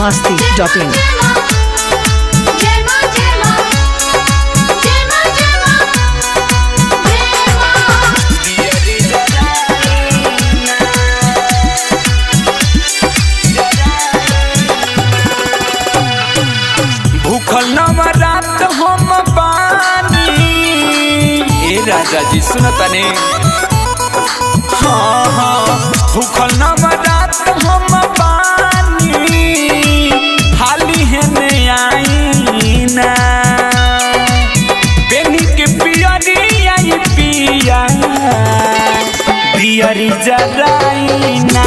masti.in. भूखल नवरात हम बानी ए राजा जी सुनतने हाँ हाँ भूखल नवरात हम बानी हाली है ने आई ना बेनी के पियरी आई पिया पियरी जराई ना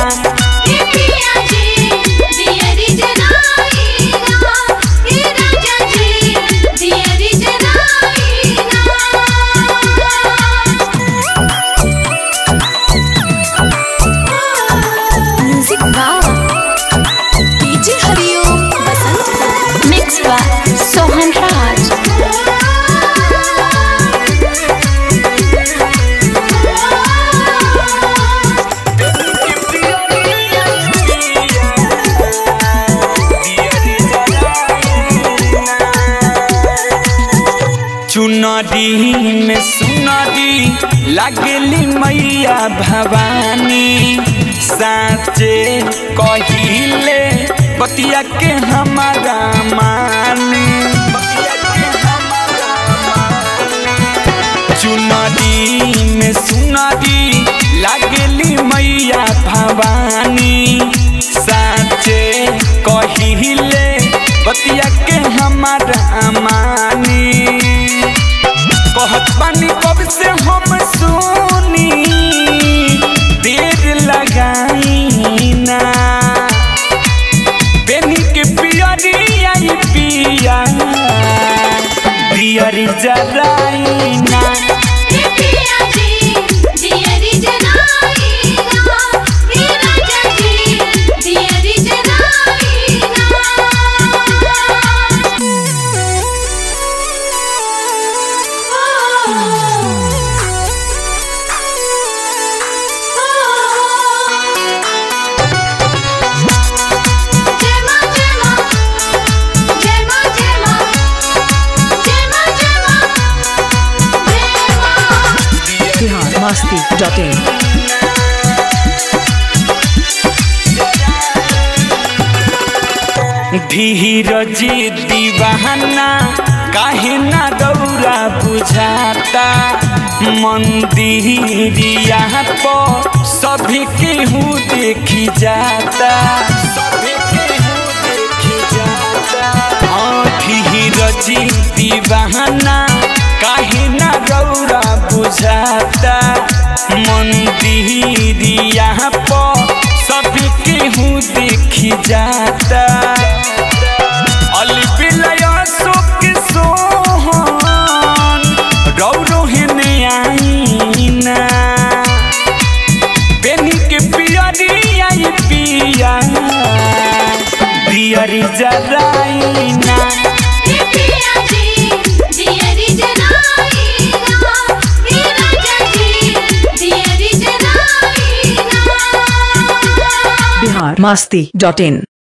म्यूजिक वाह DJ Hariom Basant mix by Sohan Raj चुनरी में सुनरी लगली मैया भवानी साचे कहिले बतिया के हमारा मानी चुनरी में सुनरी लगली मैया भवानी साचे कहिले बतिया के हमारा मानी कहत बानी कब से हम सुनी देर लगाई ना बेनी के पियरी आई पिया पियरी जराई ना Bihar masti.in. धीरजी दीवाना काहे ना दौरा बुझाता मंदिरिया पर सभी केहू देखी जाता सभी केहू देखी जाता हाँ धीरजी दीवाना काहे ना दौरा बुझाता मंदिरिया पर सभी केहू देखी जाता अलबिलय शोक सोहन रौरो हेने आईना बेनी के पियरी आई पिया पियरी जराईना Bihar masti.in.